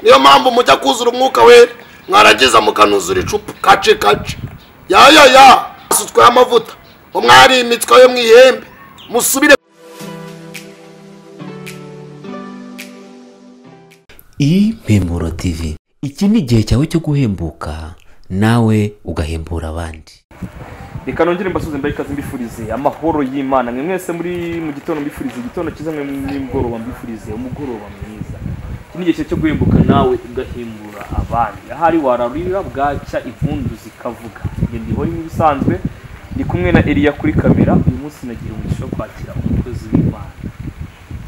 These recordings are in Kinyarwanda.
niyo mpamvu mujya kuzura umwuka wera mwaragiza mukanuzura icupa kace kace yaya ya musutweho amavuta umwari imitswa yo mu ihembe musubire impemuro tv iki ni igihe cyawe cyo guhembuka nawe ugahembura abandi reka nongere mbasuze mbere ikaze mbifurize amahoro y'imana mwe mwese muri mu gitondo mbifurize igitondo cyiza mwe nimugoroba mbifurize umugoroba mwiza iki ni igihe cyo guhembuka nawe ugahembura abandi ahari wararira bwacya impundu zikavuga njye ndihora ibisanzwe ndi kumwe na Eliya kuri kamera uyu munsi nagira umugisha wo kwakira umukozi w'imana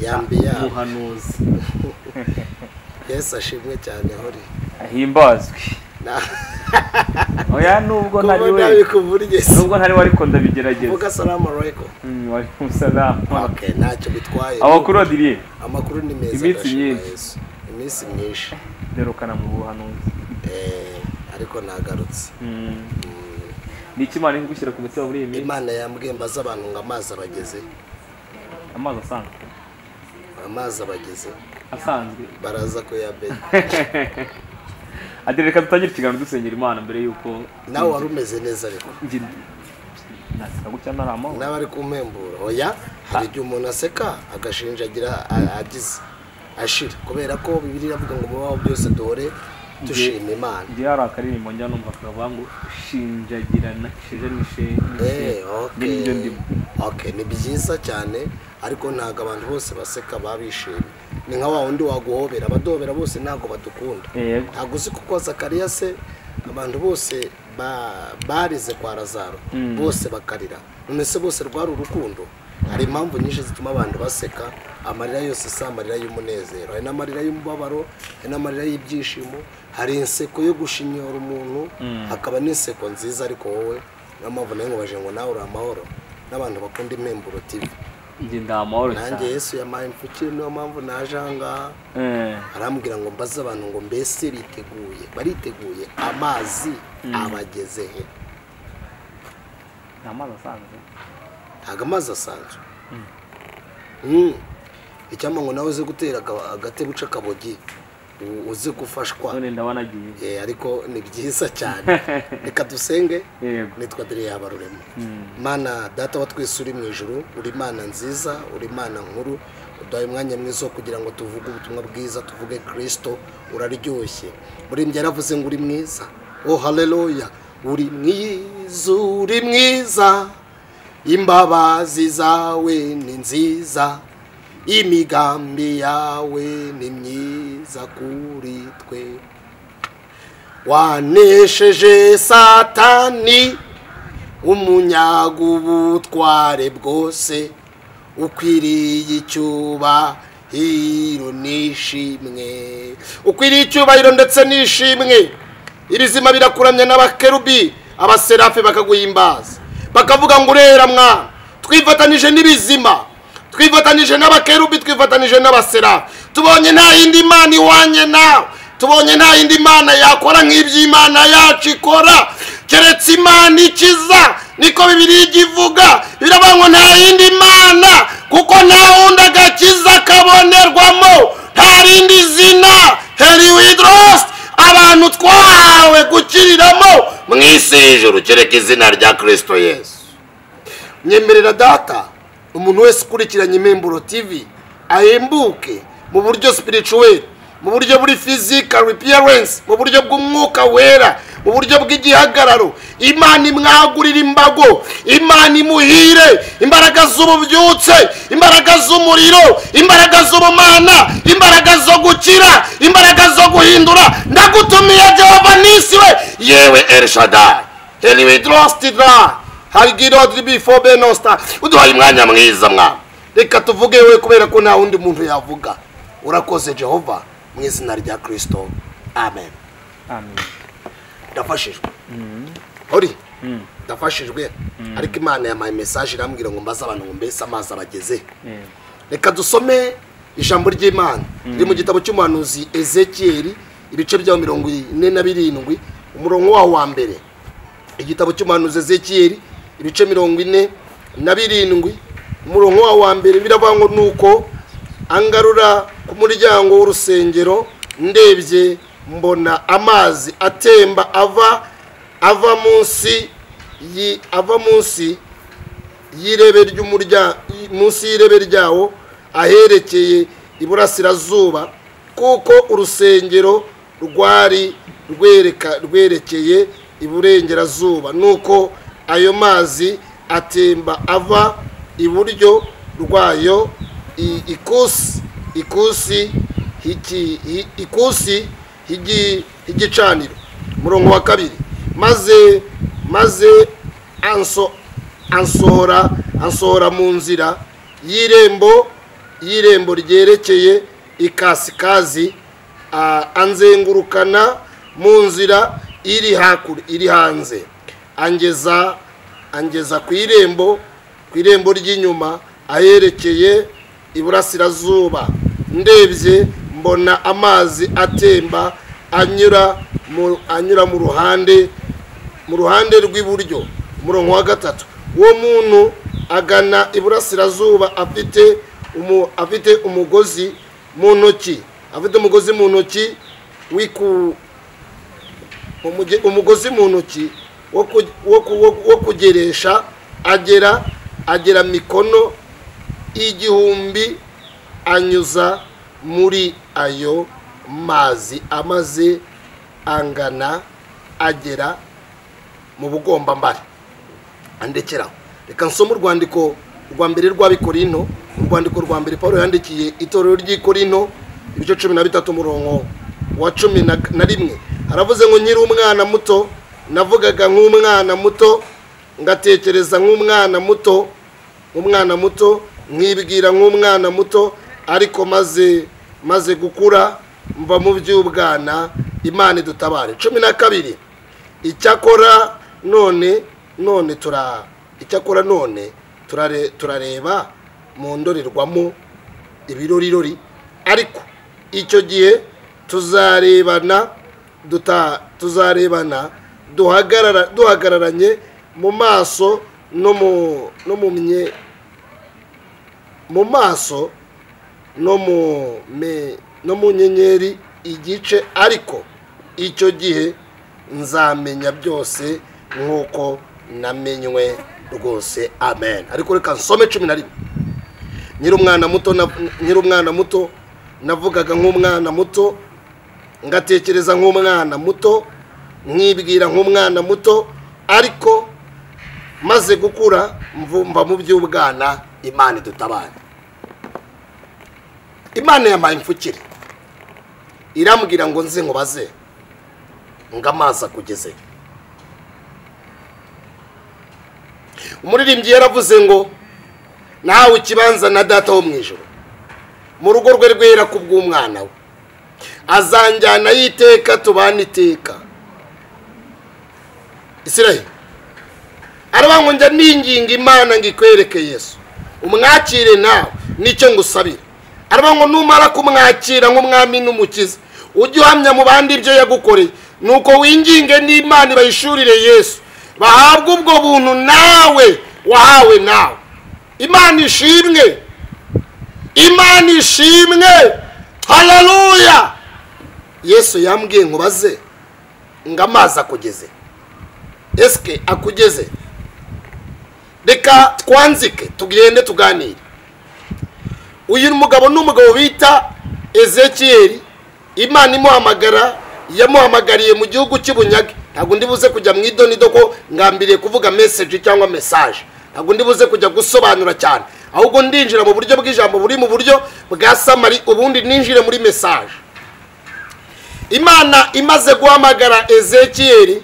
yambi yambi umuhanuzi yesu ashimwe cyane hori ahimbazwe oya nubwo ntari we nabikuvuriye nubwo ntari we ariko ndabigerageza vuga salamu alaykum Mm, walaikum salam okay ntacyo bitwaye amakuru adiriye amakuru ni meza Iminsi ndashima myinshi. Yesu. iminsi myinshi derukana mu buhanuzi Eh, ariko nagarutse Mm. ni iki imana iri kugushyira ku mutima muri iyi minsi imana yambwiye mbaze abantu ngo amazi abageze amazi asanzwe amazi abageze asanzwe baraza kuyamenya adire reka dutangire ikiganiro dusengera imana mbere y'uko nawe wari umeze neza ariko njye naseka gutya ntari amahoro nawe ari kumpembura oya hari igihe umuntu aseka agashinja agira a- agize ashira kubera ko bibiri iravuga ngo mubaho byose duhore dushima imana njye hari akaririmbo njya numva kavuga ngo shinjagirana sheja n'ishe Eh, ni okay. n'ibyo ndimo Okay, ni byiza cyane ariko ntabwo abantu bose baseka babishimye ni nka wa wundi waguhobera abaduhobera bose ntabwo badukunda yego ntabwo uzi kuko zakariya se abantu bose ba- barize kwa razaro bose bakarira none se bose rwari urukundo hari impamvu nyinshi zituma abantu baseka amarira yose si amarira y'umunezero hari n'amarira y'umubabaro hari n'amarira y'ibyishimo hari inseko yo gushinyora umuntu hakaba n'inseko nziza ariko wowe niyo mpamvu nawe nkubaje ngo nawe uri amahoro n'abantu bakunda impemburo tv njye ndi amahoro nanjye cyane yesu yamaye imfukire niyo mpamvu naje aha ngaha Eh, arambwira ngo mbaze abantu ngo mbese biteguye bariteguye amazi abageze he ni amazi asanzwe ntabwo amazi asanzwe Mm. icyampa ngo nawe uze gutera aga- agatebe uca akabogi u- uze gufashwa none ndabona agiye Eh, ariko ni byiza cyane reka dusenge yego nitwa dore yabarurema mana data wa twese uri mu ijoro uri imana nziza uri imana nkuru uduhaye umwanya mwiza wo kugira ngo tuvuge ubutumwa bwiza tuvuge kirisito uraryoshye buri mbye yaravuze ngo uri mwiza oh haleluya uri mwiza uri mwiza imbabazi zawe ni nziza imigambi yawe ni myiza kuri twe wanesheje satani umunyaga ubutware bwose ukwiriye icyubahiro n'ishimwe ukwiriye icyubahiro ndetse n'ishimwe ibizima birakuramya n'abakerubi abaserafi bakaguhimbaza bakavuga ngo urera mwana twifatanije n'ibizima twifatanije n'abakerubi twifatanije n'abaserafi tubonye nta yindi mana iwanye nawe tubonye nta yindi mana yakora nk'iby'imana yacu ikora keretse imana ikiza niko bibiri ivuga biravuga ngo nta yindi mana kuko nta wundi agakiza kabonerwamo nta rindi zina heri widosi abantu twahawe gukiriramo mu isi y'ijuru kereka izina rya kirisito yesu nyemerera data umuntu wese ukurikiranye imemburo tv ahembuke mu buryo spirituel mu buryo buri physical appearance mu buryo bw'umwuka wera mu buryo bw'igihagararo imana imwagurire imbago imana imuhire imbaraga z'ububyutse imbaraga z'umuriro imbaraga z'ubumana imbaraga zo gukira imbaraga zo guhindura ndagutumiye jehova nisi we yewe elshadai eliwe drostidra hari girodiri bifo benosta uduhaye umwanya mwiza mwa reka tuvuge we kubera ko nta wundi muntu yavuga urakoze jehova mu izina rya kirisito amen amen ndafashijwe uri ndafashijwe ariko imana yamaye mesaje irambwira ngo mbaze abantu ngo mbese amazi abageze yego reka dusome ijambo ry'imana riri mu gitabo cy'umuhanuzi ezekiyeli ibice byaho mirongo ine na birindwi umurongo waho wa mbere igitabo cy'umuhanuzi ezekiyeli ibice mirongo ine na birindwi umurongo waho wa mbere biravuga ngo nuko angarura ku muryango w'urusengero ndebye mbona amazi atemba ava ava munsi yi- ava munsi y'irebe ry'umuryango munsi y'irebe ryawo aherekeye iburasirazuba kuko urusengero rwari rwereka rwerekeye iburengerazuba nuko ayo mazi atemba ava iburyo rwayo i- ikusi ikusi hiki- hi- ikusi higi- h'igicaniro umurongo wa kabiri maze maze anso ansohora ansohora mu nzira y'irembo y'irembo ryerekeye ikasikazi a- anzengurukana mu nzira iri hakur iri hanze angeza angeza ku irembo ku irembo ry'inyuma aherekeye iburasirazuba ndebye mbona amazi atemba anyura mu anyura mu ruhande mu ruhande rw'iburyo umurongo wa gatatu uwo muntu agana iburasirazuba afite umu, afite umugozi mu ntoki afite umugozi mu ntoki wiku umuge- umugozi mu ntoki wo ku- wo ku- wo- wo kugeresha agera agera mikono igihumbi anyuza muri ayo mazi amaze angana agera mu bugombambari andekeraho reka nsome urwandiko rwa mbere rw'abikorino urwandiko rwa mbere paul yandikiye itorero ry'ikorino ibice cumi na bitatu umurongo wa cumi na na rimwe haravuze ngo nkiri umwana muto navugaga nk'umwana muto ngatekereza nk'umwana muto umwana muto nkibwira nk'umwana muto ariko maze maze gukura mva mu by'ubwana imana idutabare cumi na kabiri icyakora none none tura icyakora none turare- turareba mu ndorerwamo ibirorirori ariko icyo gihe tuzarebana duta tuzarebana duhagarara duhagararanye mu maso no mu no mu mye mu maso no mu me no mu nyenyeri igice ariko icyo gihe nzamenya byose nk'uko namenywe rwose amen ariko reka nsome cumi na rimwe nyiri umwana muto na- nyiri umwana muto navugaga nk'umwana muto ngatekereza nk'umwana muto nkibwira nk'umwana muto ariko maze gukura mvumva mu by'ubwana imana idutabare imana yampaye imfukire irambwira ngo nze nkubaze ngo amazi akugezeyo umuririmbyi yaravuze ngo nawe ikibanza na data wo mu ijoro mu rugo rwe rwera ku bw'umwana we azanjyana y'iteka tubana iteka isirayeli aravuga ngo njya ninginga imana ngo ikwereke yesu umwakire nawe nicyo ngusabira aravuga ngo numara kumwakira nk'umwami n'umukiza ujye uhamya mu bandi ibyo yagukoreye nuko winginge n'imana bayishurire yesu bahabwe ubwo buntu nawe wahawe nawe imana ishimwe imana ishimwe hararuya yesu yambwiye ngo baze ngo amazi akugeze esike akugeze reka twanzike tugende tuganire uyu mugabo ni umugabo bita ezekiyeri imana imuhamagara yamuhamagariye mu gihugu cy'ubunyage ntabwo ndi buze kujya mu idonido ko ngambiriye kuvuga meseji cyangwa mesaje ntabwo ndi buze kujya gusobanura cyane ahubwo ndinjira mu buryo bw'ijambo buri mu buryo bwa samari ubundi ninjire muri mesaje imana imaze guhamagara ezekiyeri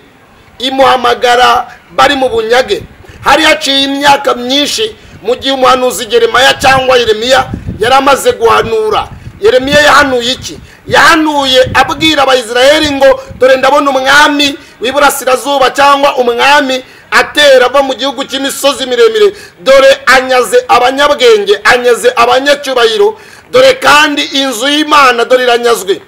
imuhamagara bari mu bunyage hari haciye imyaka myinshi mu gihe umuhanuzi Yeremaya cyangwa yeremiya yari amaze guhanura yeremiya yahanuye iki yahanuye abwira abayisiraheli ngo dore ndabona umwami w'iburasirazuba cyangwa umwami atera ava mu gihugu cy'imisozi miremire dore anyaze abanyabwenge anyaze abanyacyubahiro dore kandi inzu y'imana dore iranyazwe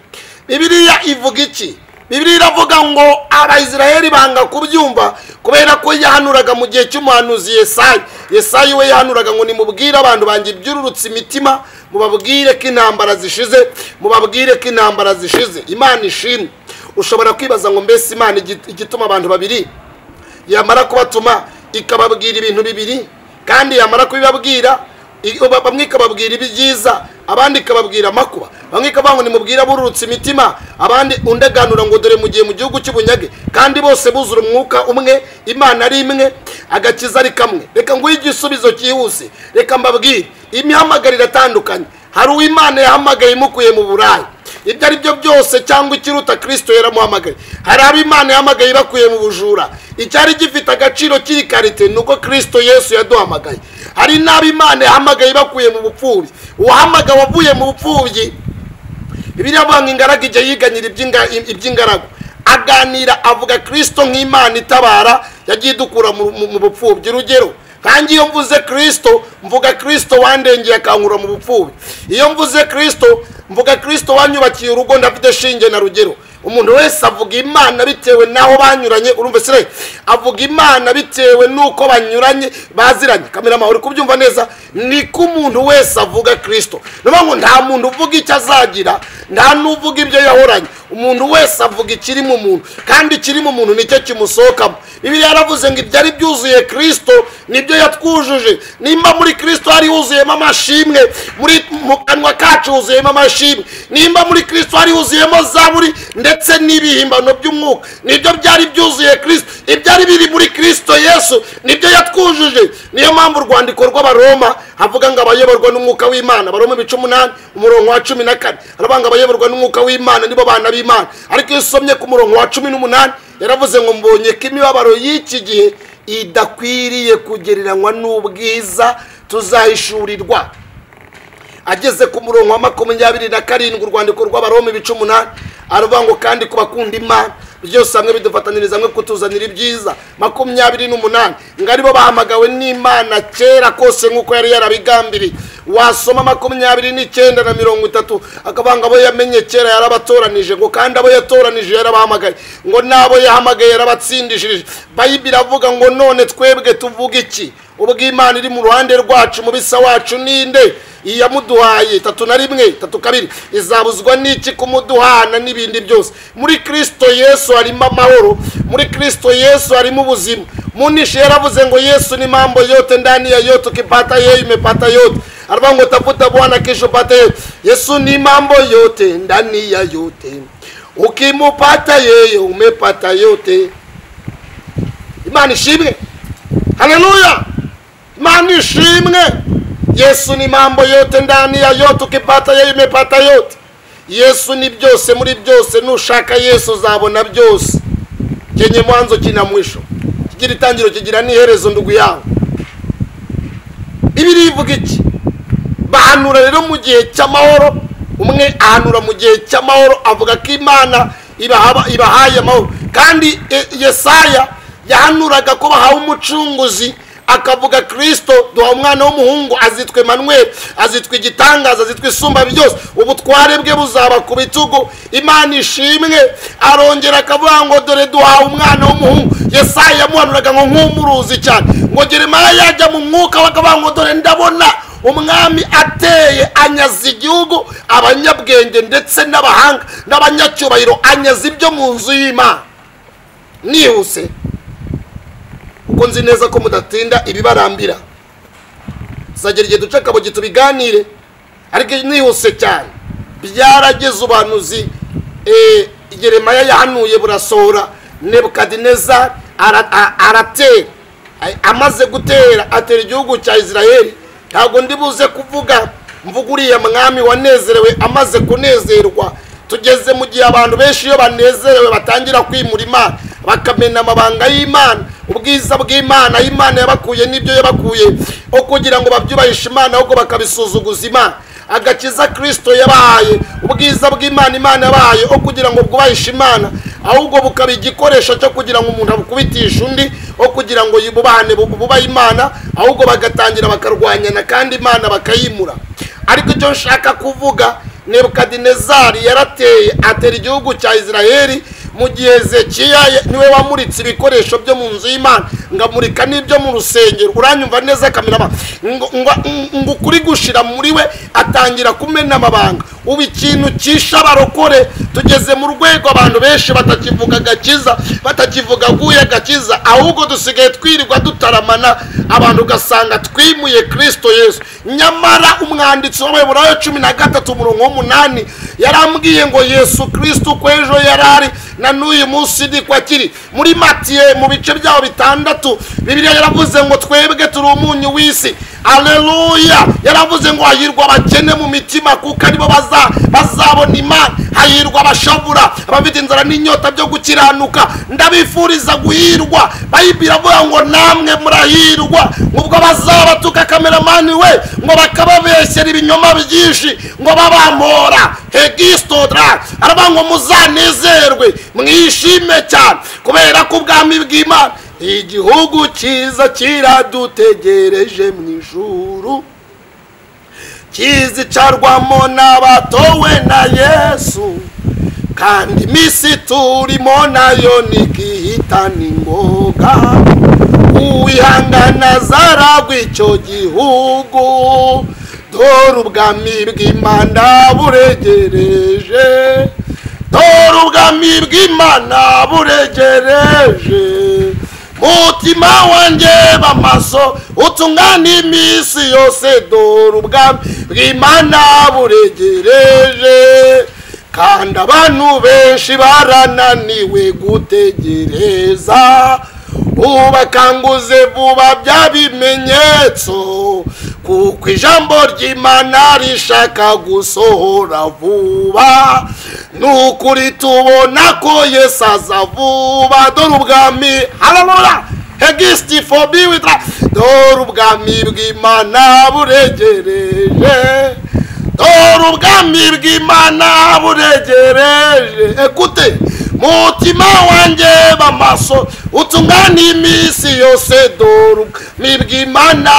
bibiliya ivuga iki bibiri iravuga ngo abayisiraheli banga kubyumva kubera ko yahanuraga mu gihe cy'umuhanuzi yesayi yesayi we yahanuraga ngo nimubwire abantu banjye ibyururutse imitima mubabwire ko intambara zishize mubabwire ko intambara zishize imana ishimwe ushobora kwibaza ngo mbese imana igi- igituma abantu babiri yamara kubatuma ikababwira ibintu bibiri kandi yamara kubibabwira i- ba- bamwe ikababwira ibyiza abandi ikababwira amakuba bamwe ikavuga ngo nimubwire abururutse imitima abandi undi aganura ngo dore mugiye mu gihugu cy'ubunyage kandi bose buzura umwuka umwe imana ari imwe agakiza ari kamwe reka nguhe igisubizo cyihuse reka mbabwire imihamagaro iratandukanye hari uwo imana yahamagaye imukuye mu burayi ibyo ari byo byose cyangwa ikiruta kirisito yaramuhamagaye hari abo imana yahamagaye ibakuye mu bujura icyari gifite agaciro kiri karite ni uko kirisito yesu yaduhamagaye hari n'abo imana yahamagaye ibakuye mu bupfubyi uwahamagaye wavuye mu bupfubyi bibiliya avuga ngo ingaragu igihe yiganyira iby'inga- iby'ingaragu aganira avuga kirisito nk'imana itabara yagiye idukura mu- mu mu bupfubyi urugero nkange iyo mvuze kirisito mvuga kirisito wandengeye akankura mu bupfubyi iyo mvuze kirisito mvuga kirisito wanyubakiye urugo ndafite shinge na rugero umuntu wese avuga imana bitewe n'aho banyuranye urumva sire avuga imana bitewe n'uko banyuranye baziranye kamera amahoro kubyumva neza niko umuntu wese avuga kirisito niyo mpamvu nta muntu uvuga icyo azagira nta n'uvuga ibyo yahoranye umuntu wese avuga ikiri mu muntu kandi ikiri mu muntu nicyo kimusohokamo bibiliya yaravuze ngo ibyari byuzuye kirisito nibyo yatwujuje nimba muri kirisito hari huzuyemo amashimwe muri mu kanwa kacu huzuyemo amashimwe nimba muri kirisito hari huzuyemo zaburi ndetse n'ibihimbano by'umwuka nibyo byari byuzuye kirisito ibyari biri muri kirisito yesu nibyo yatwujuje niyo mpamvu urwandiko rw'abaroma havuga ngo abayoborwa n'umwuka w'imana abaroma ibice umunani umurongo wa cumi na kane haravuga ngo abayoborwa n'umwuka w'imana nibo bana b'imana ariko iyo usomye ku murongo wa cumi n'umunani yaravuze ngo mbonye ko imibabaro y'iki gihe idakwiriye kugereranywa n'ubwiza tuzahishurirwa ageze ku murongo wa makumyabiri na karindwi urwandiko rw'abaroma ibice umunani aravuga ngo kandi ku bakunda imana byose hamwe bidufataniriza hamwe kutuzanira ibyiza makumyabiri n'umunani ngo aribo bahamagawe n'imana kera kose nk'uko yari yarabigambiriye wasoma makumyabiri n'icyenda na mirongo itatu akavuga ngo abo yamenye kera yarabatoranije ngo kandi abo yatoranije yarabahamagaye ngo n'abo yahamagaye yarabatsindishirije bayibiri iravuga ngo none twebwe tuvuga iki ubwo imana iri mu ruhande rwacu mu bisa wacu ninde iyamuduhaye tatu na rimwe tatu kabiri izabuzwa n'iki kumuduhana n'ibindi byose muri kirisito yesu harimo amahoro muri kirisito yesu harimo ubuzima munishe yaravuze ngo yesu ni mambo yote ndani ya yote ukipata yeye imepata yote aravuga ngo tafuta bwana kesho upate yeye yesu ni mambo yote ndani ya yote ukimupata yeye umepata yote imana ishimwe haleluya imana ishimwe yesu ni mambo yote ndani ya yote ukipata yeye imepata yote yesu ni byose muri byose nushaka yesu uzabona byose chenye mwanzo kina mwisho kigira itangiro kigira n'iherezo ndugu yawe bibiri ivuga iki bahanura rero mu gihe cy'amahoro umwe ahanura mu gihe cy'amahoro avuga ko imana ibahaba- ibahaye amahoro kandi eh, yesaya yahanuraga ko bahawe umucunguzi akavuga kirisito duha umwana w'umuhungu azitwa manweri azitwa igitangaza azitwa isumba byose ubutware bwe buzaba ku bitugu imana ishimwe arongera akavuga ngo dore duhawe umwana w'umuhungu yesaya yamuhanuraga ngo nk'umuruzi cyane ngo geremaya yajya mu mwuka we akavuga ngo dore ndabona umwami ateye anyaza igihugu abanyabwenge ndetse n'abahanga n'abanyacyubahiro anyaza ibyo mu nzu y'imana nihuse kuko nzi neza ko mudatinda ibibarambira tuzagera igihe duca akabogi tubiganire ariko nihuse cyane byarageze ubuhanuzi eh, yeremaya yahanuye burasohora nebukadinezari ara- a- aratera Ay- amaze gutera atera igihugu cya isirayeli ntabwo ndi buze kuvuga mvuga uriya mwami wanezerewe amaze kunezerwa tugeze mu gihe abantu benshi iyo banezerewe batangira kwimura imana bakamena amabanga y'imana ubwiza bw'imana imana yabakuye n'ibyo yabakuye aho kugira ngo babyubahishe imana ahubwo bakabisuzuguza imana agakiza kirisito yabahaye ubwiza bw'imana imana yabahaye aho kugira ngo bwubahishe imana ahubwo bukaba igikoresho cyo kugira ngo umuntu abukubitishe undi aho kugira ngo yubahane bu- bubahe imana ahubwo bagatangira bakarwanyana kandi imana bakayimura ariko icyo nshaka kuvuga nebukadinezari yarateye atera igihugu cya isirayeli mu gihe hezekiya ye- niwe wamuritse ibikoresho byo mu nzu y'imana ngamurika n'ibyo mu rusengero uranyumva neza kamirama ngo ngo- ngo ukuri gushira muri we atangira kumena amabanga ubu ikintu cyishe abarokore tugeze mu rwego abantu benshi batakivuga agakiza batakivuga guye agakiza ahubwo dusigaye twirirwa dutaramana abantu ugasanga twimuye kristo yesu nyamara umwanditsi w'abayobora cumi na gatatu umurongo w'umunani yarambwiye ngo yesu kristo uko ejo yari ari na n'uyu munsi ni ko akiri muri matiye mu bice byaho bitandatu bibiliya yaravuze ngo twebwe turi umunyu w'isi aleluya yaravuze ngo hahirwa abakene mu mitima kuko aribo baza- bazabona imana hahirwa abashavura abafite inzara n'inyota byo gukiranuka ndabifuriza guhirwa bayibiri avuga ngo namwe murahirwa ubwo bazabatuka kameramani we ngo bakababeshyera ibinyoma byinshi ngo babamora hegistodra aravuga ngo muzanezerwe mwishime cyane kubera ko ubwami bw'imana igihugu cyiza kiradutegereje mu ijuru kizicarwamo n'abatowe na yesu kandi iminsi turimo nayo ntigihitana ingoga uwihangana azaragwa icyo gihugu dore ubwami bw'imana buregereje dore ubwami bw'imana buregereje mutima wanjye bamaso utungane iminsi yose dore ubwami bw'imana buregereje kandi abantu benshi barananiwe gutegereza ubakanguze vuba bya bimenyetso kuko ijambo ry'imana rishaka gusohora vuba ni ukuri tubona ko yesu aza vuba dore ubwami harabura hegisiti fobi witra dore ubwami bw'imana buregereje dore ubwami bw'imana buregereje ekute mutima wanjye bamaso utungane iminsi yose dore ubwami bw'imana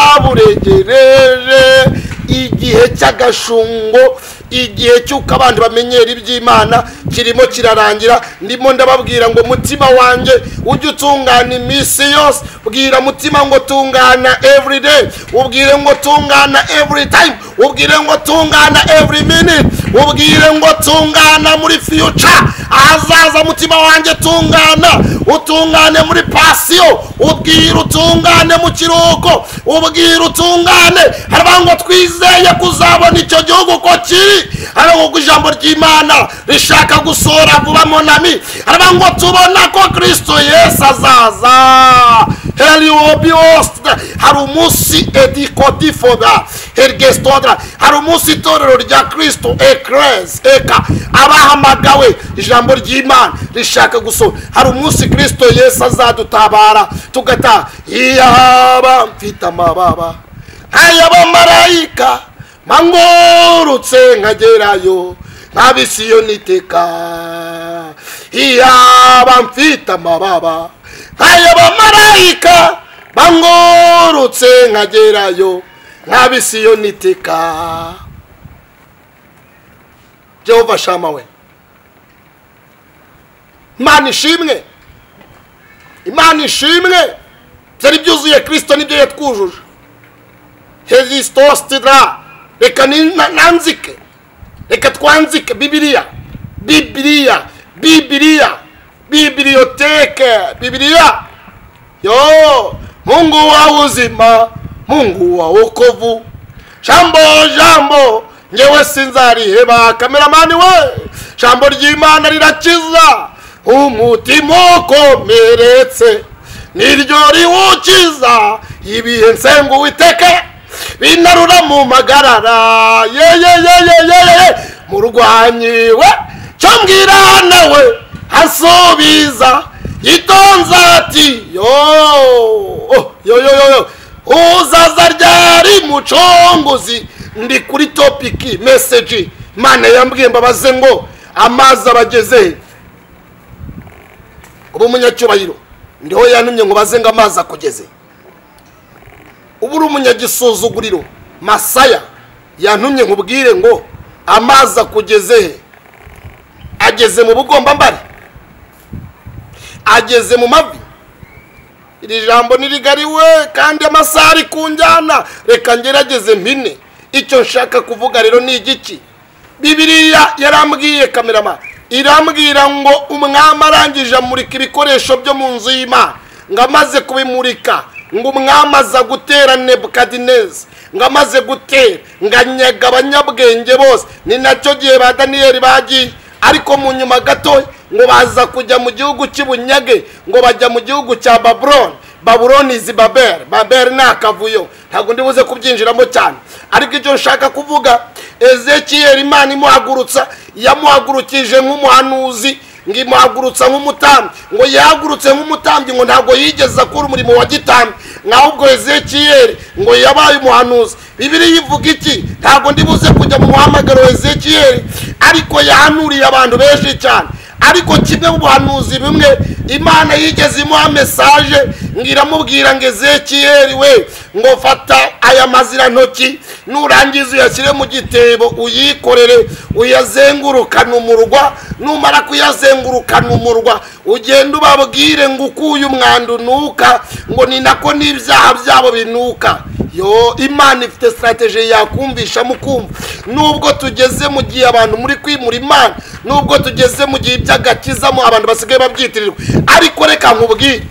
buregereje igihe cy'agashungo igihe cy'uko abandi bamenyera iby'imana kirimo kirarangira ndimo ndababwira ngo mutima wanjye ujye utungana iminsi yose bwira mutima ngo tungana every day ubwire ngo tungana every time ubwire ngo tungana every minute ubwire ngo tungana muri future ahazaza mutima wanjye tungana utungane muri pasiyo ubwire utungane mu kiruhuko ubwire utungane haravuga ngo twizeye kuzabona icyo gihugu ko kiri haravuga ngo ijambo ry'imana rishaka gusohora vuba monami haravuga ngo tubona ko kristo yesu azaza heli wobi wosita hari umunsi edikodifoda hergesitodra hari umunsi itorero rya kristo ekeresi eka abahamagawe ijambo ry'imana rishaka gusohora hari umunsi kristo yesu azadutabara tugataha iyaba mfite amababa ay'abamarayika mangurutse nkagerayo nk'abisiyoniteka iyaba mfite amababa nk'ay'abamarayika mangurutse nkagerayo nk'abisiyoniteka jehova shama we imana ishimwe imana ishimwe byari byuzuye kirisito nibyo yatwujuje hezistositira reka ni- na- nanzike reka twanzike bibiliya bibiliya bibiliya bibiliyoteke bibiliya yo mungu wa uzima mungu wa wokovu jambo jambo ngewe sinzariheba kameramani we jambo ry'imana rirakiza umutima ukomeretse niryo riwukiza ibihe nsengu witeke binarura mu magarara yeyeyeyeyeye murwanyi we cyo mbwira nawe asubiza yitonze ati yo oh, yo yo yo yo uzaza ryari muconguzi ndi kuri topiki meseji mana yambwiye mbabaze ngo amazi abageze he uba umunyacyubahiro ndiho yantumye ngo baze ngo amazi akugeze uba uri umunyagisuzuguriro masaya yantumye nkubwire ngo amazi akugeze he ageze mu bugombambari ageze mu mavi iri jambo ni rigari we kandi amasaha ari ku njyana reka ngerageze mpine icyo nshaka kuvuga rero ni igiki bibiriya yarambwiye kamerama irambwira ngo umwami arangije amurika ibikoresho byo mu nzu y'imana ngo amaze kubimurika ngo umwami aza gutera nebukadinezi ngo amaze gutera ngo anyaga abanyabwenge bose ni nacyo gihe ba daniyeli bagiye ariko mu nyuma gato ngo baza kujya mu gihugu cy'ubunyage ngo bajya mu gihugu cya babuloni babuloni izi baberi baberi ni akavuyo ntabwo ndibuze kubyinjiramo cyane ariko icyo nshaka kuvuga ezekiyeri imana imuhagurutsa yamuhagurukije nk'umuhanuzi ngo imuhagurutsa nk'umutambyi ngo yahagurutse nk'umutambyi ngo ntabwo yigeze akora umurimo wa gitambyi nahubwo ezekiyeri ngo yabaye umuhanuzi bibiri yivuga iki ntabwo ndibuze kujya mu muhamagaro wa ezekiyeri ariko yahanuriye abantu benshi cyane ariko kimwe mu buhanuzi bimwe imana yigeze imuha mesaje ngo iramubwira ngo ezekiyeri we ngo fata aya mazirantoki nurangiza uyashyire mu gitebo uyikorere uyazengurukane umurwa numara kuyazengurukana umurwa ugende ubabwire ngo ukuye umwanda unuka ngo ni nako n'ibyaha byabo binuka yo imana ifite sitarategi yakumvishamo ukumva nubwo tugeze mu gihe abantu muri kwimura imana nubwo tugeze mu gihe by'agakizamo abantu basigaye babyitirirwa ariko reka nkubwire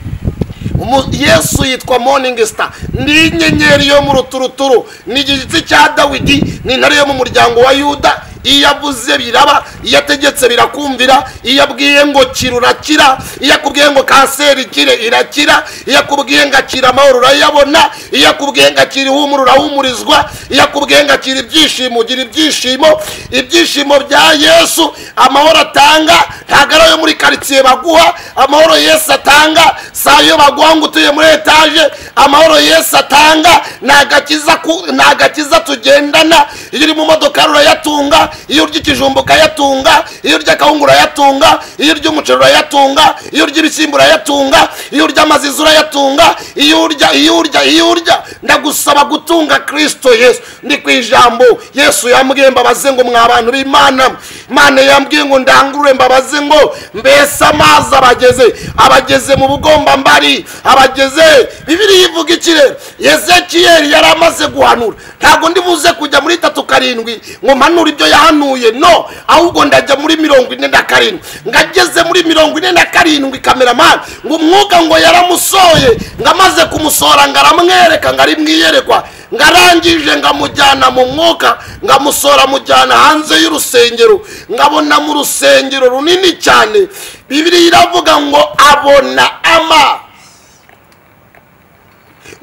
Umu- yesu yitwa morning star ni inyenyeri yo mu ruturuturu ni igitsi cya dawidi ni intare yo mu muryango wa yuda iyo avuze biraba iyo ategetse birakumvira iyo abwiye ngo kira urakira iyo akubwiye ngo kanseri ikire irakira iyo akubwiye ngo akira amahoro urayabona iyo akubwiye ngo akira ihumura urahumurizwa iyo akubwiye ngo akira ibyishimo ugira ibyishimo ibyishimo bya yesu amahoro atanga ntabwo ari ayo muri karitsiye baguha amahoro yesu atanga si ayo baguha ngo utuye muri etaje amahoro yesu atanga ni agakiza ku- ni agakiza tugendana iyo uri mu modoka urayatunga iyo urya ikijumba ukayatunga iyo urya akawunga urayatunga iyo urya umuceri urayatunga iyo urya ibishyimbo urayatunga iyo urya amazizi urayatunga iyo urya iyo urya iyo urya ndagusaba gutunga kirisito yesu ndi ku ijambo yesu yambwiye mbabaze ngo mwa bantu b'imana imana yambwiye ngo ndangurure mbabaze ngo mbese amazi abageze abageze mu bugombambari abageze bibiri yivuga iki rero yezekiyeli yari amaze guhanura ntabwo ndibuze kujya muri tatu karindwi ngo mpanure ibyo yahanuye no ahubwo ndajya muri mirongo ine na karindwi ngo ageze muri mirongo ine na karindwi kameramani ngo umwuka ngo yaramusoye ngo amaze kumusohora ngo aramwereka ngo ari mu iyerekwa ngo arangije ngo amujyana mu mwuka ngo amusohora amujyana hanze y'urusengero ngo abona mu rusengero runini cyane bibiri iravuga ngo abona ama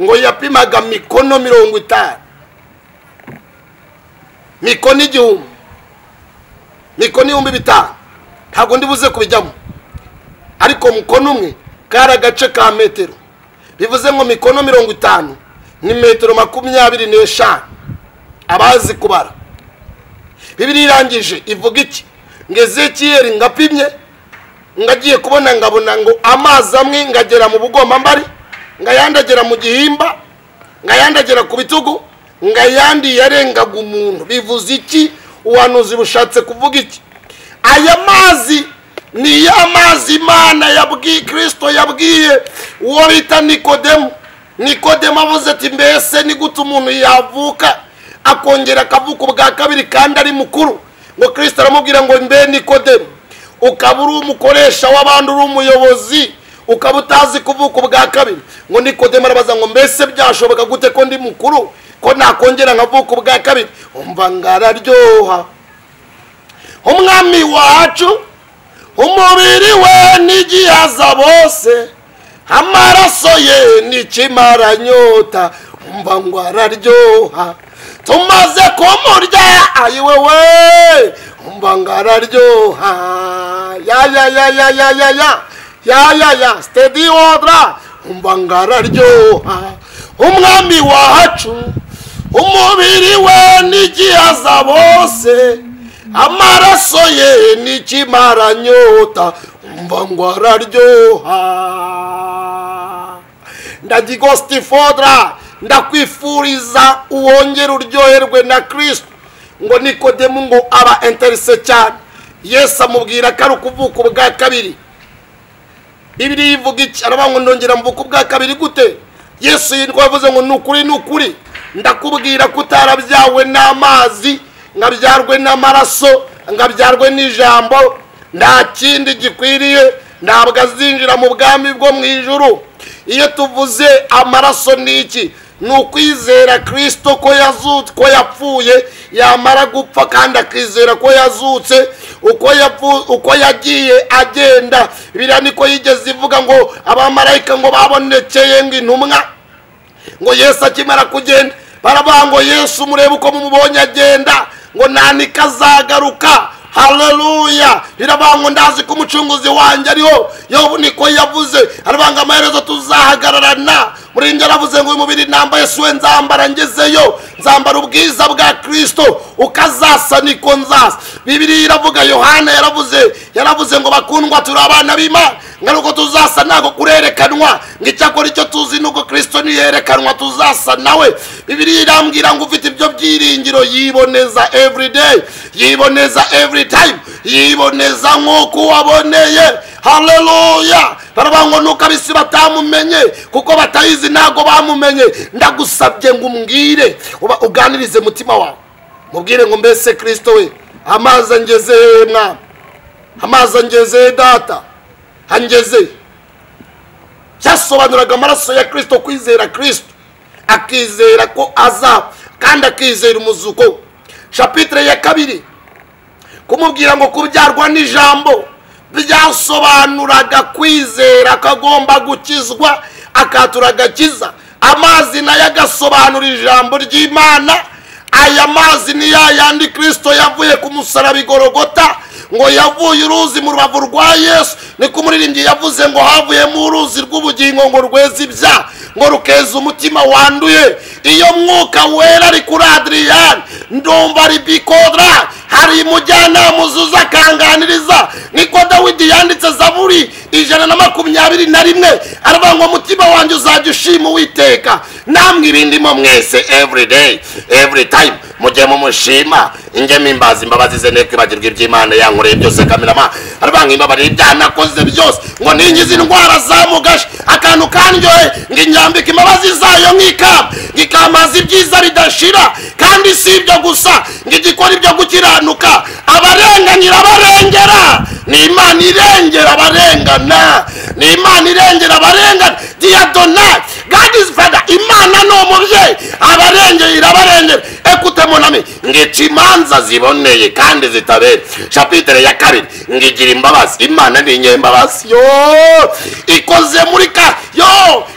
ngo yapimaga mikono mirongo itanu mikono igihumbi mikono ibihumbi bitanu ntabwo ndibuze kubijyamo ariko mukono umwe kari agace ka metero bivuze ngo mikono mirongo itanu ni metero makumyabiri n'eshanu abazi kubara bibiri irangije ivuga iki ngo ezekiyeli ngapimye ngagiye kubona ngabona ngo amazi amwe ngagera mu bugombambari ngayandagera mu gihimba ngayandagera ku bitugu ngayandi yarengaga umuntu bivuze iki ubuhanuzi bushatse kuvuga iki aya mazi ni ya mazi imana yabwiye kirisito yabwiye uwo bita nikodemu nikodemu avuze ati mbese ni gute umuntu yavuka akongera akavuka ubwa kabiri kandi ari mukuru ngo kirisito aramubwira ngo mbe nikodemu ukaba uri umukoresha w'abandi uri umuyobozi ukaba utazi kuvuka ubwa kabiri ngo nikodemu arabaza ngo mbese byashoboka gute ko ndi mukuru ko nakongera nkavuka ubwa kabiri umva ngararyoha umwami wacu umubiri we n'igihaza bose amaraso ye n'ikimaranyota umva ngo araryoha tumaze kumurya ayiwe we umva ngo araryoha ya ya ya ya ya ya ya ya ya ya stedi odra umva ngo araryoha umwami wacu umubiri we n'igihaza bose amaraso ye n'ikimaranyota umva ngo araryoha ndagigositifodra ndakwifuriza uwongere uryoherwe na kirisito ngo nikodemu ngo aba enterise cyane yesu amubwira ko ari ukuvuka ubwa kabiri bibiri ivuga iki aravuga ngo ndongera mvuka ubwa kabiri gute yesu yitwa yavuze ngo ni ukuri ni ukuri ndakubwira ko utarabyawe n'amazi nkabyarwe n'amaraso nkabyarwe n'ijambo nta kindi gikwiriye ntabwo azinjira mu bwami bwo mu ijuru iyo tuvuze amaraso ni iki ni ukwizera kirisito ko yazutse ko yapfuye yamara gupfa kandi akizera ko yazutse uko yapfu- uko yagiye agenda biriya niko yigeze ivuga ngo abamarayika ngo babonekeye ngo intumwa ngo yesu akimara kugenda baravuga ngo yesu murebe uko mumubonye agenda ngo ntanika azagaruka haleluya biravuga ngo ndazi ko umucunguzi wanjye ariho yobu niko yavuze aravuga ngo amaherezo tuzahagararana murinjye aravuze ngo uyu mubiri nambaye si we nzambara ngezeyo nzambara ubwiza bwa kirisito ukazasa niko nzasa bibiri iravuga yohana yaravuze yaravuze ngo bakundwa turi abana b'imana ngo ari uko tuzasa ntabwo kurerekanwa ngo icyakora icyo tuzi ni uko kirisito niyerekanwa tuzasa nawe bibiri irambwira ngo ufite ibyo byiringiro yiboneza everyday yiboneza every time yiboneza nk'uko waboneye haleluya baravuga ngo nuko abisi batamumenye kuko batayizi ntabwo bamumenye ndagusabye ngo umbwire uba- uganirize mutima wawe mubwire ngo mbese kirisito we amazi angeze hehe mwana amazi angeze data angeze byasobanuraga amaraso ya kirisito kwizera kirisito akizera ko azapfa kandi akizera umuzuko we. shapitire ya kabiri kumubwira ngo kubyarwa n'ijambo byasobanuraga kwizera ko agomba gukizwa akatura agakiza amazi nayo agasobanura ijambo ry'imana aya mazi ni ya yandi kirisito yavuye ku musaraba igorogota ngo yavuye uruzi mu rubavu rwa yesu niko umuririmbyi yavuze ngo havuyemo uruzi rw'ubugingo ngo rweze ibyaha ngo rukeza umutima wanduye iyo mwuka wera ari kuri adiriyani ndumva ari bikodra hari umujyanama uzuza akanganiriza niko dawidi yanditse zaburi ijana na makumyabiri na rimwe aravuga ngo umutima wanjye uzajya ushima uwiteka namwe ibindimo mwese everyday every time mujye mumushima inge mimbaza imbabazi ze neko ibagirwa iby'imana yankoreye byose kamirama aravuga ngo imbabarire ibyaha nakoze byose ngo ningize indwara zamugashe akantu kandyohe ngo inyambike imbabazi zayo nk'ikamba ngo ikamaza ibyiza bidashira kandi si ibyo gusa ngo igikora ibyo gukiranuka abarenganyira abarengera ni imana irengera abarengana ni imana irengera abarengana diyadona god is father imana ni umubyeyi abarengeye irabarengera ekute monami ngica imanza ziboneye kandi zitabera chapitre ya kabiri ngigira imbabazi imana ni inyembabazi yo ikoze muri ka yo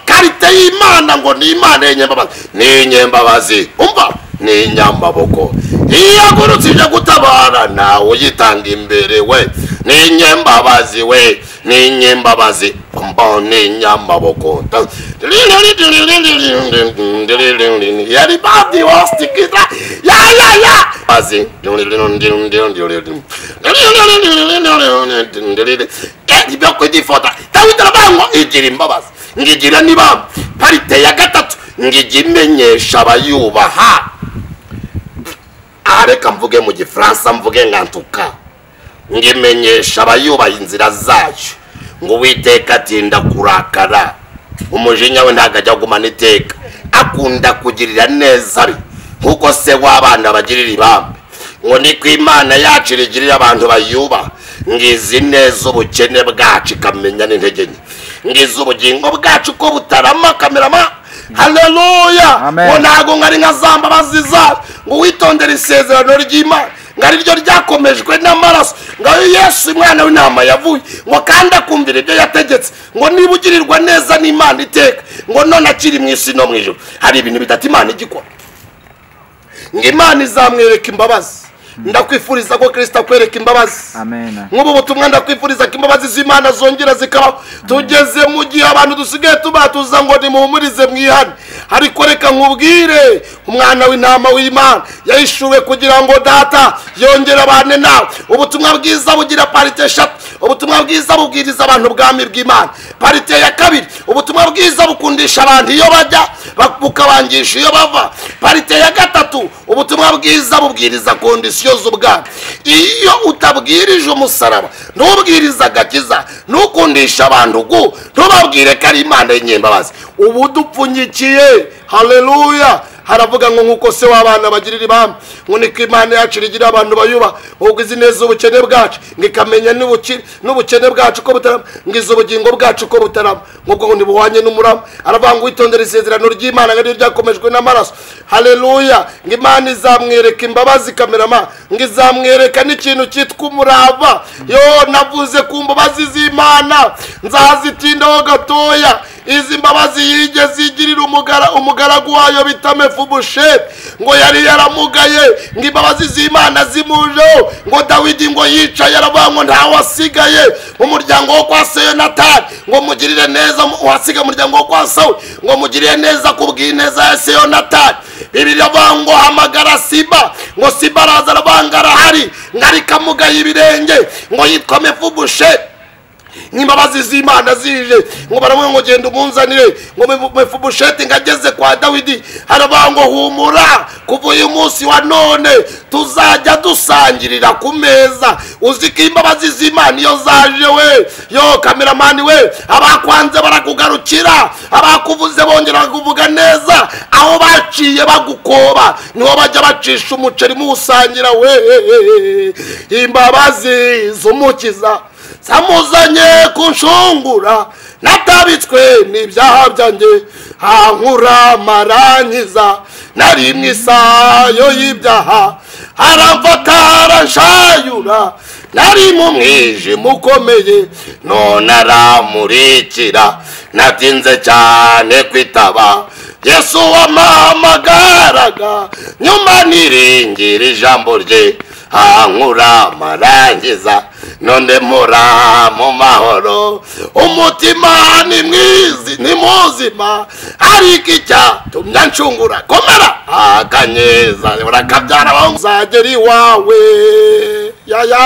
karite y'imana ngo ni imana y'inyembabazi ni inyembabazi umva ni inyamaboko iyo agurutse ijya gutabara nawe uyitanga imbere we ni inyembabazi we ni inyembabazi mba ni inyamaboko yari badi wasitikira ya ya ya bazi ibyo kudifota dawidi aravuga ngo igira imbabazi ngigira niba parite ya gatatu ngijya imenyesha abayubaha aha reka mvuge mu gifaransa mvuge nkantuka ngo imenyesha abayubaha inzira zacu ngo uwiteka atinda kurakara umujinya we ntabwo ajya agumana iteka akunda kugirira neza abe nk'uko se w'abana bagirira ibambe ngo niko imana yacu irigirira abantu bayubaha ngizi neza ubukene bwacu ikamenya n'intege nke ngizi ubugingo bwacu ko butarama kamerama haleluya Amen. ngo ntago nkari nka za mbabazi zacu ngo witondere isezerano ry'imana ngo ari ryo ryakomejwe n'amaraso ngo ayo yesu umwana w'intama yavuye ngo kandi akumvira ibyo yategetse ngo niba ugirirwa neza n'imana iteka ngo none akiri mu isi no mu ijoro hari ibintu bidata imana igikora ngo imana izamwereka imbabazi ndakwifuriza ko kirisita akwereka imbabazi Amen. nk'ubu butumwa ndakwifuriza ko imbabazi z'imana zongera zikabaho tugeze mu gihe abantu dusigaye tubatuza ngo nimuhumurize mwihane ariko reka nkubwire umwana w'intama w'imana yahishuwe kugira ngo data yongere abane nawe ubutumwa bwiza bugira parite eshatu ubutumwa bwiza bubwiriza abantu ubwami bw'imana parite ya kabiri ubutumwa bwiza bukundisha abantu iyo bajya ba- bukabangisha iyo bava parite ya gatatu ubutumwa bwiza bubwiriza kondisiyo z'ubwami iyo utabwirije umusaraba ntubwirize agakiza ntukundisha abantu gu ntubabwire ko ari imana y'inyembabazi ubu dupfunyikiye haleluya haravuga ngo nk'uko se w'abana bagirira ibambe ngo niko imana yacu rigira abantu bayuba ubwo izi neza ubukene bwacu ngo ikamenya n'ubuki- n'ubukene bwacu ko butarama ngo izi ubugingo bwacu ko butarama ngo ubwo ntibuhwanye n'umurama aravuga ngo witondere isezerano ry'imana ngo ariryo ryakomejwe n'amaraso haleluya ngo imana izamwereka imbabazi kamerama ngo izamwereka n'ikintu cyitwa umurava yo navuze ku mbabazi z'imana nzazitindaho gatoya izi mbabazi yigeze igirira umugara umugaragu wayo bita mefubusheti ngo yari yaramugaye ngo imbabazi z'imana zimujeho ngo dawidi ngo yicaye aravuga ngo ntawasigaye mu muryango wo kwa se yonatani ngo mugirire neza uhasiga umuryango wo kwa sawe ngo mugirire neza ku bw'ineza ya se yonatani bibiri aravuga ngo hamagara siba ngo siba araza aravuga ngo arahari ngo ariko amugaye ibirenge ngo yitwa mefubusheti n'imbabazi z'imana zije ngo baravuga ngo genda umunzanire ngo mefubusheti ngo ageze kwa dawidi haravuga ngo humura kuva uyu munsi wa none tuzajya dusangirira ku meza uzi ko imbabazi z'imana iyo zaje we yo kameramani we abakwanze barakugarukira abakuvuze bongera kuvuga neza aho baciye bagukoba niho bajya bacisha umuceri muwusangira we imbabazi z'umukiza zamuzanye kunshungura natabitswe n'ibyaha byanjye hankura marangiza nari mu isayo y'ibyaha aramfata aranshayura nari mu mwijima ukomeye none aramurikira natinze cyane kwitaba yesu wamahamagaraga nyuma niringira ijambo rye ankura amarangiza none mura mu mahoro umutima ni mwizi ni muzima ariko icyatumye anshungura komera akanyeza urakabyara aho uzagera iwawe yaya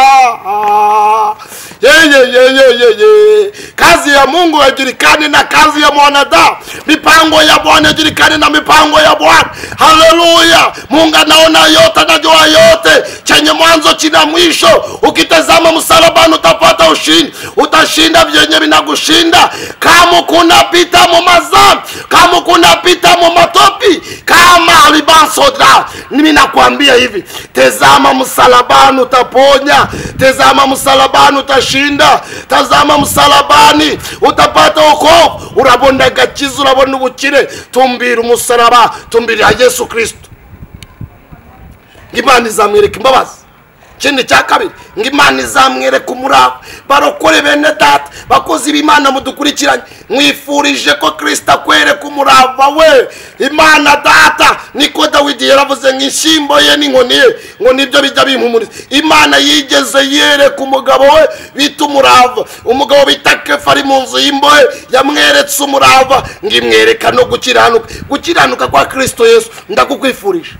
yeyeyeyeyeye kazi ya mungu haijulikani na kazi ya mwanadamu mipango ya bwana haijulikani na mipango ya bwana haleluya mungu anaona yote anajua yote chenye mwanzo china mwisho ukitazama msalabani utapata ushindi utashinda vyenye vinagushinda kama kunapita mu mazambi kama kunapita mu matopi kama alibansoda mimi nakwambia hivi tezama msalabani utaponya tezama msalabani utashinda tazama msalabani utapata ukovu urabona agakiza urabona ubukire tumbira umusaraba tumbirira yesu kristo ngo imana izamwereka imbabazi ikindi cya kabiri ngo imana izamwereka umurava barokore bene data bakozi b'imana mudukurikiranye mwifurije ko kirisita akwereka umurava we imana data niko dawidi yaravuze ngo inshyimbo ye n'inkoni ye ngo nibyo bijya bimpumuriza imana yigeze yereka umugabo we bita umurava umugabo bita kefa ari mu nzu y'imbohe yamweretse umurava ngo imwereka no gukiranuka gukiranuka kwa kirisito yesu ndakukwifurije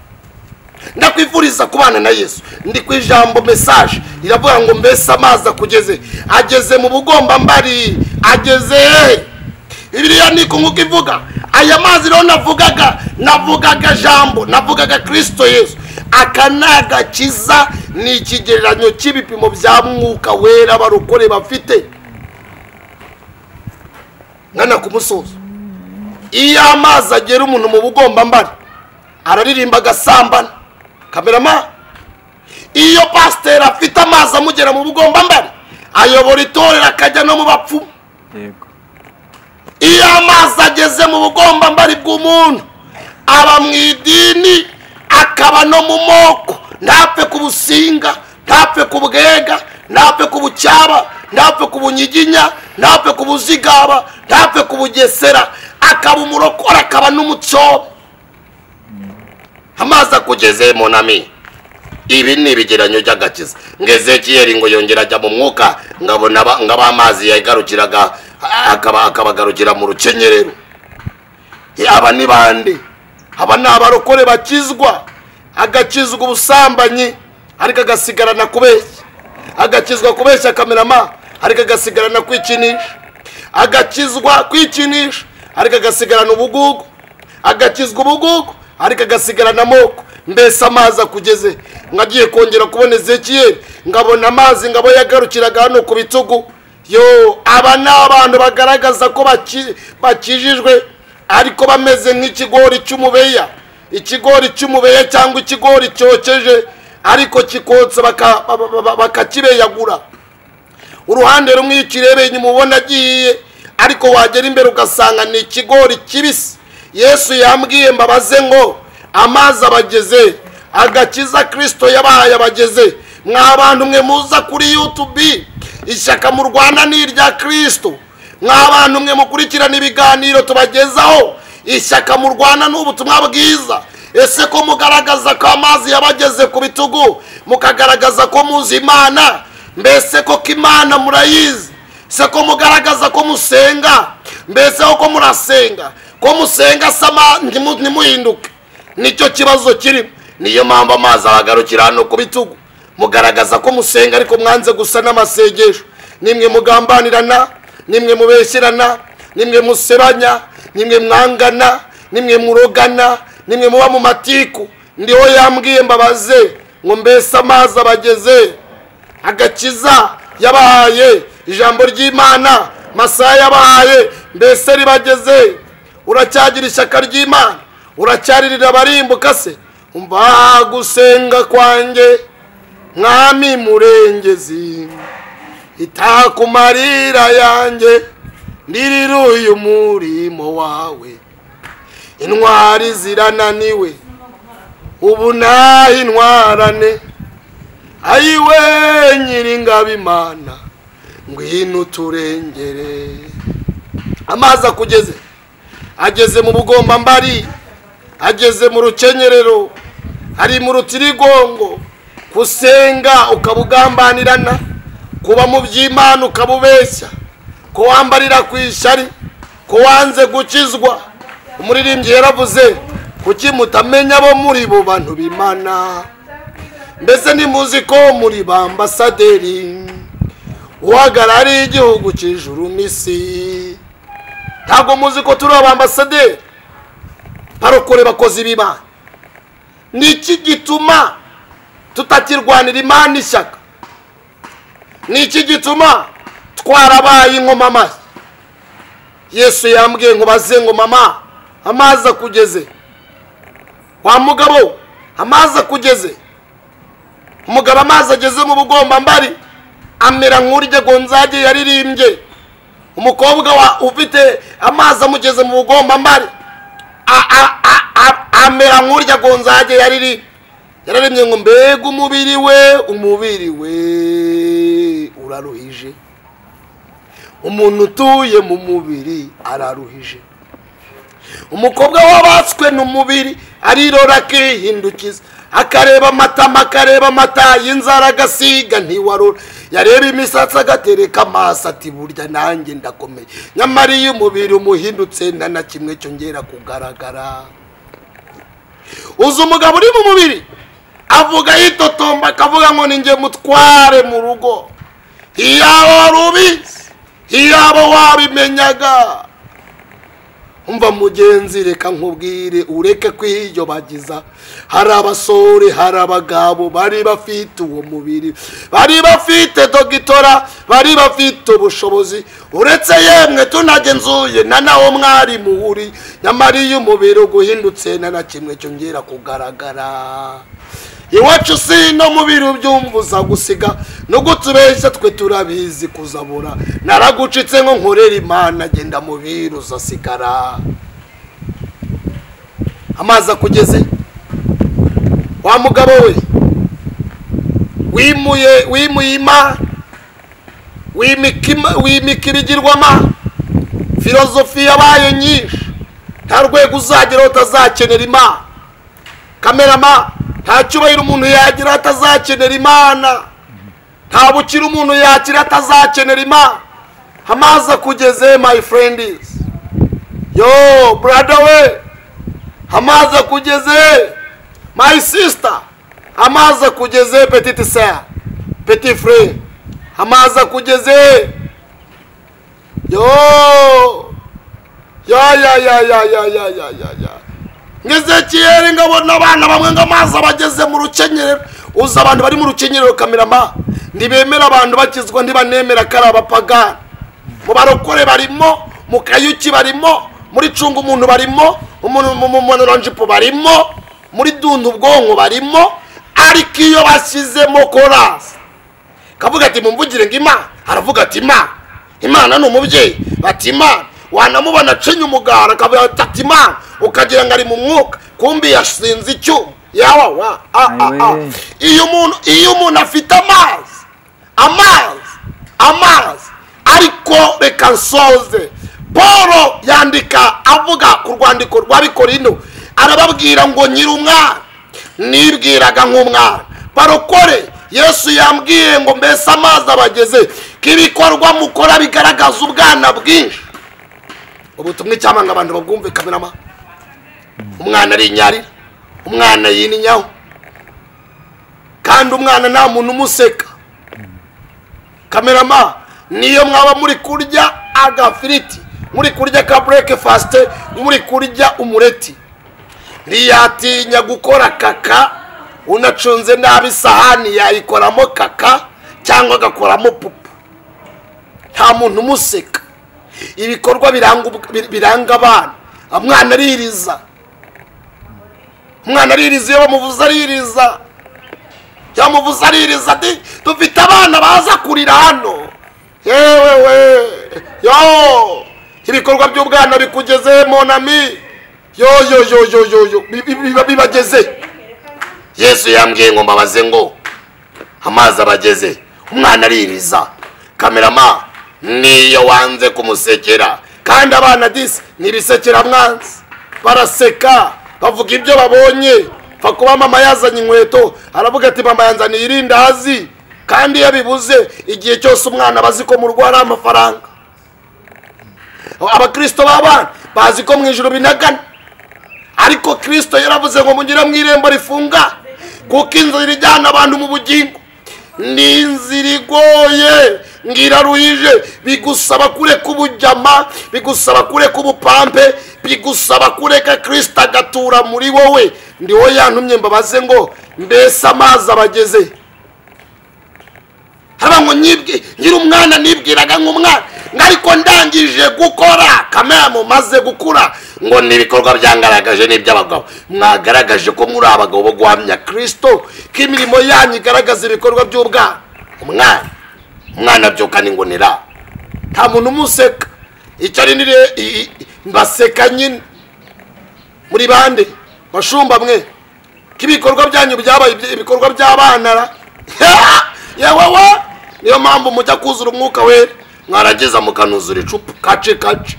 ndakwifuriza kubana na yesu ndi ku ijambo mesaje iravuga ngo mbese amazi akugeze ageze mu bugombambari ageze hehe bibiliya niko nk'uko ivuga aya mazi rero navugaga navugaga jambo navugaga kirisito yesu aka ni agakiza ni ikigereranyo cy'ibipimo bya mwuka wera barokore bafite nkana ku musozo iyo amazi agera umuntu mu bugombambari araririmba agasambana kamerama iyo pasiteri afite amazi amugera mu bugombambari ayobora itorero akajya no mu bapfumu yego iyo amazi ageze mu bugombambari bw'umuntu aba mu idini akaba no mu moko ntapfe ku businga ntapfe ku bwega ntapfe ku bucyaba ntapfe ku bunyiginya ntapfe ku buzigaba ntapfe ku bugesera akaba umurokora akaba n'umucoba amazi akugeze munami ibi ni ibigeranyo by'agakiza ngo ezekiyeli ngo yongera ajya mu mwuka ngabona ngaba amazi yagarukiraga akaba akabagarukira mu rukenyerero Eh, aba ni bande aba ni abarokore bakizwa agakizwa ubusambanyi ariko agasigarana kubeshya agakizwa kubeshya kamerama ariko agasigarana kwikinisha agakizwa kwikinisha ariko agasigarana ubugugu agakizwa ubugugu ariko agasigarana amoko mbese amazi akugeze ngo agiye kongera kubona ezekiyeri ngabona amazi ngabo yagarukiraga hano ku bitugu yo aba ni abantu bagaragaza ko baki- bakijijwe ariko bameze nk'ikigori cy'umubeya ikigori cy'umubeya cyangwa ikigori cyokeje ariko kikotsa baka- ba- ba- ba- bakakibeyagura uruhande rumwe iyo ukirebeye inyuma ubona agiye ariko wagera imbere ugasanga ni ikigori kibisi yesu yambwiye mbabaze ngo amazi abageze agakiza kirisito yabahaye abageze mwa bantu mwe muza kuri yutubi ishyaka mu rwanda ni irya kirisito mwa bantu mwe mukurikirana ibiganiro tubagezaho ishyaka mu rwanda ni ubutumwa bwiza ese ko mugaragaza ko amazi yabageze ku bitugu mukagaragaza ko muzi imana mbese koko imana murayizi se ko mugaragaza ko musenga mbese ko murasenga ko musenga sama ntimu- ntimuhinduke nicyo kibazo kirimo niyo mpamvu amazi abagarukira hano ku bitugu mugaragaza ko musenga ariko mwanze gusa n'amasengesho nimwe mugambanirana nimwe mubeshyerana nimwe musebanya nimwe mwangana nimwe murogana nimwe muba mu matiku ndiho yambwiye mbabaze ngo mbese amazi abageze agakiza yabahaye ijambo ry'imana masaha yabahaye mbese ribageze uracyagira ishyaka ry'imana uracyarira abarimbuka se umva gusenga kwanjye mwami murengezi itaka marira yanjye ndiriruye umurimo wawe intwari zirananiwe ubu naho intwarane ayiwe nyiringabimana ngwino uturengere amazi akugeze ageze mu bugombambari ageze mu rukenyerero ari mu rutirigongo kusenga ukabugambanirana kuba mu by'imana ukabubeshya ko wambarira ku ishyari ko wanze gukizwa umuririmbyi yaravuze kuki mutamenya abo muri bo bantu b'imana mbese nimuzi ko muri ba ambasaderi uhagarariye igihugu cy'ijuru n'isi ntabwo muzi ko turi aba ambasaderi barokore bakoze ibiba ni iki gituma tutakirwanira imana ishyaka ni iki gituma twarabaye inkomamashyi yesu yambwiye ngo baze ngo mama amazi akugeze wa mugabo amazi akugeze umugabo amazi ageze mu bugombambari amera nk'urya gonzage yaririmbye umukobwa wa ufite amazi amugeze mu bugombambari a- a- a- a- amera nk'urya gonzage yaririmbye yararembye ngo mbega umubiri we umubiri we uraruhije umuntu utuye mu mubiri araruhije umukobwa wabatswe n'umubiri arirora akihindukiza akareba amatama akareba amata y'inzara agasiga ntiwarura yareba imisatsi agatereka amaso ati burya nanjye ndakomeye nyamara iyo umubiri umuhindutse nta na kimwe cyongera kugaragara uzi umugabo uri mu mubiri avuga yitotomba akavuga ngo ninjye mutware mu rugo iyaba wari ubizi iyaba wabimenyaga umva mugenzi reka nkubwire ureke kwiyobagiza hari abasore hari abagabo bari bafite uwo mubiri bari bafite dogitora bari bafite ubushobozi uretse yemwe tunagenzuye na nawo mwari muhuri nyamara iyo umubiri uguhindutse na na kimwe cyongera kugaragara iwacu si no mubiri ubyumva uza gusiga no gutubeshya twe turabizi kuzabura naragucitse ngo nkorere imana agenda mubiri uzasigara amazi akugeze wa mugabo we wimuye wimuye imana wimika ima- wimika ibigirwamana filozofi yabaye nyinshi nta rwego uzageraho utazakenera imana kamerama nta cyubahiro umuntu yagira atazakenera imana nta bukire umuntu yagira atazakenera imana amazi akugeze my friends yo brother we amazi akugeze my sister amazi akugeze petite sœur petit frère amazi akugeze yo ya ya ya ya ya ya ya ya ya ngeze kiyeri ngabona abana bamwe ngo amazi abageze mu rukenyerero uza abantu bari mu rukenyerero kamirama ntibemera abantu bakizwa ntibanemera ko ari abapagani mu barokore barimo mu kayuki barimo muri cunga umuntu barimo umuntu- mu- mu- mu noranjipo barimo muri dunda ubwonko barimo ariko iyo bashyizemo korasi kavuga ati mumvugire ngo imana aravuga ati imana imana ni umubyeyi bati imana wanamubona acinye umugara akavuga ati ati imana ukagira ngo ari mu mwuka kumbi yashinze icyuma yawa wa a a a Ayiwe. iyo umuntu iyo umuntu afite amazi amazi amazi ariko reka nsoze paul yandika avuga ku rwandiko rwa bikorino arababwira ngo nyiri umwana nibwiraga nk'umwana barokore yesu yambwiye ngo mbese amazi abageze ko ibikorwa mukora bigaragaza ubwana bwinshi ubutumwa icyamanga abantu babwumve kamerama umwana ari inyari umwana yininyaho kandi umwana nta muntu umuseka kamerama niyo mwaba muri kurya agafiriti muri kurya ka burekefasite muri kurya umureti ntiyatinya gukora kaka unacunze nabi isahani yayikoramo kaka cyangwa agakoramo pupa nta muntu umuseka ibikorwa biranga ubw- bi- biranga abana umwana aririza umwana aririza iyo bamuvuze aririza yamuvuze aririza ati dufite abana baza kurira hano yewe we yo ibikorwa by'ubwana bikugeze monami yo yo yo yo yo yo bi- bi- biba bibageze yesu yambwiye ngo mbabaze ngo amazi abageze umwana aririza kamerama niyo wanze kumusekera kandi abana disi ntibisekera mwanzi baraseka bavuga ibyo babonye pfa kuba mama yazanye inkweto aravuga ati mama yanzaniye irindazi kandi iyo bibuze igihe cyose umwana aba azi ko mu rugo hari amafaranga abakirisito b'abana bazi ko mu ijoro binagana ariko kirisito yaravuze ngo mugire mu irembo rifunga kuko inzira ijyana abantu mu bugingo ni inzira igoye ngo iraruhije bigusaba kureka ubujyama bigusaba kureka ubupampe bigusaba kureka kirisito agatura muri wowe ndi wowe yantumye mbabaze ngo mbese amazi abageze haba ngo nyibwi nyiri umwana nibwiraga nk'umwana ngo ariko ndangije gukora kamera mumaze gukura ngo ni ibikorwa byangaragaje n'iby'abagabo mwagaragaje ko muri abagabo bo guhamya kirisito ko imirimo yanyu igaragaza ibikorwa by'ubwana umwana umwana abyukana ingonera nta muntu umuseka icyo ari nire i- i- mbaseka nyine muri bande bashumba mwe ko ibikorwa byanyu byabaye iby- ibikorwa by'abana ra? yewe we niyo mpamvu mujya kuzura umwuka wera mwarageza mukanuzura icupa kace kace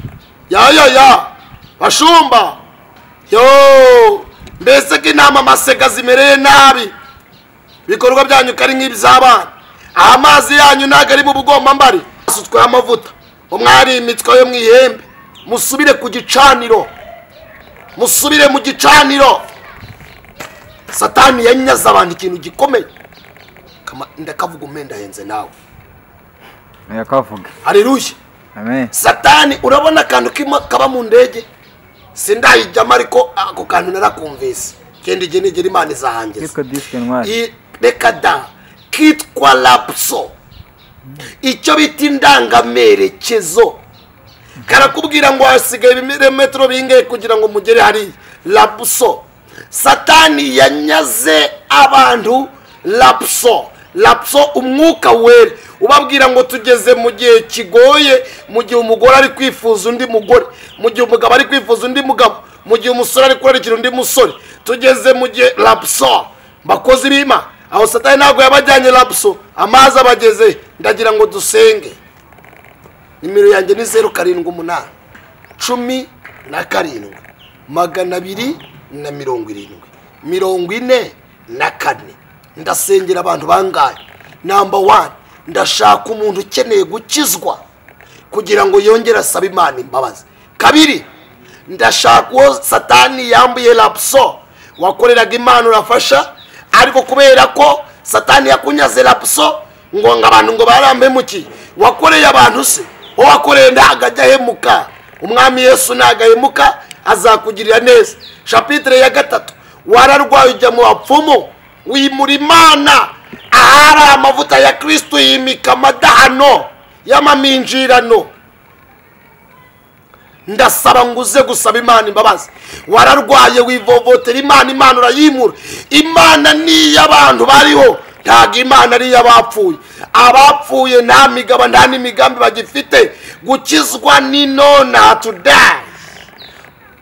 ya ya ya bashumba yo mbese ko inama masega zimereye nabi ibikorwa byanyu ko ari nk'iby'abana aha amazi yanyu ntabwo ari mu bugombambari asutsweho amavuta umwari imitwe yo mu ihembe musubire ku gicaniro musubire mu gicaniro satani yanyaze abantu ikintu gikomeye Kama- ndakavuga umwenda ahenze nawe yakavuga hareruye amen satani urabona akantu kimo kaba mu ndege sindayijyamo ariko ako kantu narakumvise genda igihe nigera imana izahangeza kitwa disike ntwari I- reka da kitwa lapso icyo bita indangamerekezo karakubwira ngo hasigaye ibirometero bingahe kugira ngo mugere hari lapso satani yanyaze abantu lapso lapso umwuka wera ubabwira ngo tugeze mu gihe kigoye mu gihe umugore ari kwifuza undi mugore mu gihe umugabo ari kwifuza undi mugabo mu gihe umusore ari kurarikira undi musore tugeze mu gihe lapso bakozi b'ima aho satani ntabwo yabajyanye lapso amazi abageze ndagira ngo dusenge nimero yanjye ni zeru karindwi umunani cumi na karindwi magana abiri na mirongo irindwi mirongo ine na kane ndasengera abantu bangahe namba wani ndashaka umuntu ukeneye gukizwa kugira ngo yongere asabe imana imbabazi kabiri ndashaka uwo satani yambuye lapso wakoreraga imana urafasha ariko kubera ko satani yakunyaze lapso ngo ngo abantu ngo barampemuki wakoreye abantu se uwo wakoreye ntabwo ajya ahemuka umwami yesu ntabwo ahemuka azakugirira neza shapitire ya gatatu wararwaye ujya mu bapfumu wimura imana ahari amavuta ya kirisitu yimika amadahano y'amaminjirano ndasaba ngo uze gusaba imana imbabazi wararwaye wivovotera imana imana urayimura imana ni iy'abantu bariho ntabwo imana ari iy'abapfuye abapfuye nta migabo nta n'imigambi bagifite gukizwa n'inona tudayi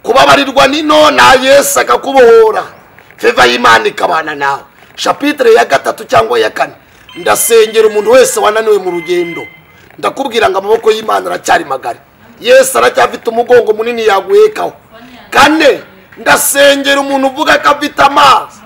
kubabarirwa n'inona yesu akakubohora feva y'imana ikabana nawe shapitire ya gatatu cyangwa ya kane ndasengera umuntu wese wananiwe mu rugendo ndakubwira ngo amaboko y'imana aracyari magari yesu aracyafite umugongo munini yaguhekaho kane ndasengera umuntu uvuga ko afite amazi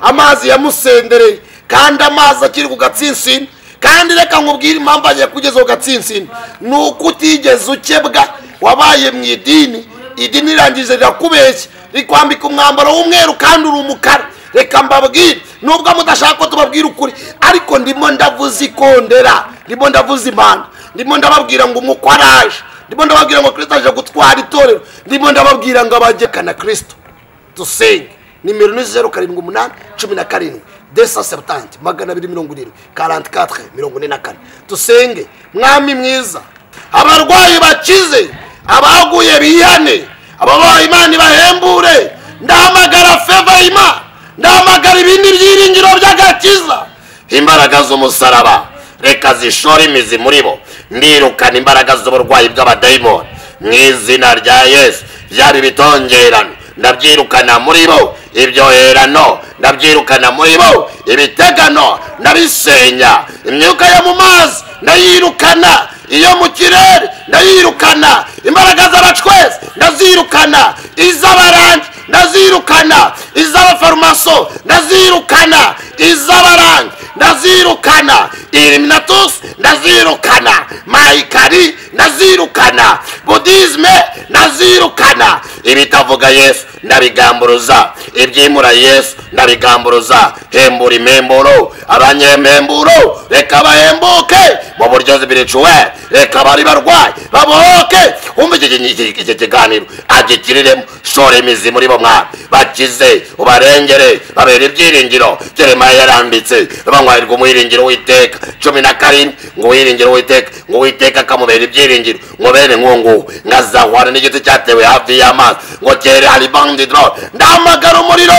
amazi yamusendereye kandi amazi akiri ku gatsinsino kandi reka nkubwire impamvu agiye kugeza ku gatsinsino ni uko utigeze ukebwa wabaye mu idini idini irangije rirakubeshya rikwambika umwambaro w'umweru kandi uri umukara reka mbabwire nubwo mudashaka ko tubabwira ukuri ariko ndimo ndavuze ikondera ndimo ndavuze impanda ndimo ndababwira ngo umukwe araje ndimo ndababwira ngo kirisito aje gutwara itorero ndimo ndababwira ngo abagekana kirisito dusenge nimero ni zeru karindwi umunani cumi na karindwi desa sebutanti magana abiri mirongo irindwi karanti katwe mirongo ine na kane dusenge mwami mwiza abarwayi bakize abaguye bihane ababaha imana ibahembure ndahamagara feva y'imana ndahamagara ibindi byiringiro by'agakiza imbaraga z'umusaraba reka zishora imizi muri bo ndirukana imbaraga z'uburwayi bw'abadayimoni mu izina rya yesu byaba ibitongerano ndabyirukana muri bo ibyoherano ndabyirukana muri bo ibitegano ndabisenya imyuka yo mu mazi ndayirukana iyo mu kirere ndayirukana imbaraga z'abacwezi ndazirukana iz'abarangi ndazirukana iz'abafarumaso ndazirukana iz'abarangi ndazirukana iriminatusi ndazirukana mayikari ndazirukana budizime ndazirukana ibitavuga yesu ndabigamburuza ibyimura yesu ndabigamburuza hembura imemburo abanyememburo reka bahembuke mu buryo zibiricuwe reka bari barwaye babohoke wumva iki kiganiro agikiriremo shora imizi muri bo mwana bakize ubarengere babera ibyiringiro jeremaya yaranditse banywarirwa umuyiringiro w'iteka cumi na karindwi ngo uwiringiro w'iteka ngo uwiteka akamubera ibyiringiro ngo bene nk'uwo nkazahwana n'igiti cyatewe hafi y'amazi ngo cyere hari bandidoro ndahamagara umuriro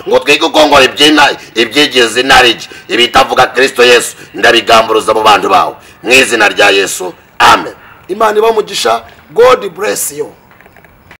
ngo twige ukongora ibyina ibyigize inarigi ibitavuga kirisito yesu ndabigamburuza mu bantu bawe mu izina rya yesu amen imana ibamugisha god bless you